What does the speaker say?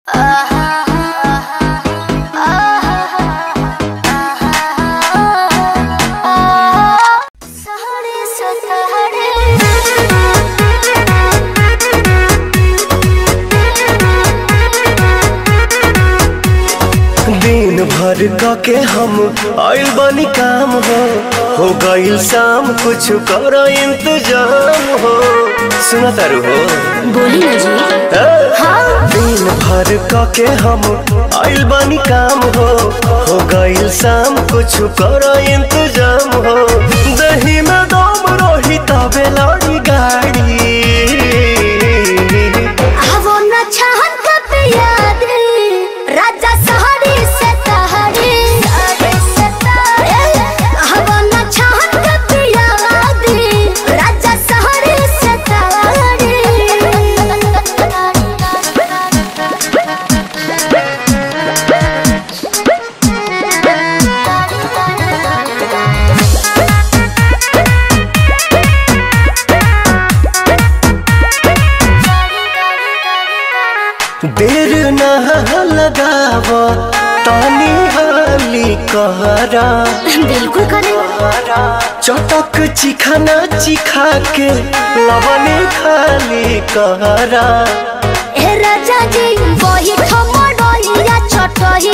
दिन भर क के हम आइल बनी काम हो हो गइल शाम कुछ कर इंतजाम हो सुना तारू हो बोली ना जी ए? दिन भर क के हम आइल बनी काम हो हो गइल शाम कुछ कर इंतजाम हो दही में दम रही तबे लड़ी गाड़ी वो न चाहत कब याद राजा सहरी से तहरी वो न चाहत कब याद राजा सहरी से देर न लगाव तानी हाली कहरा बिल्कुल करे चटक चिखाना चिखा के लवने खाली कहरा ए राजा जी वही ठमडोइया छटही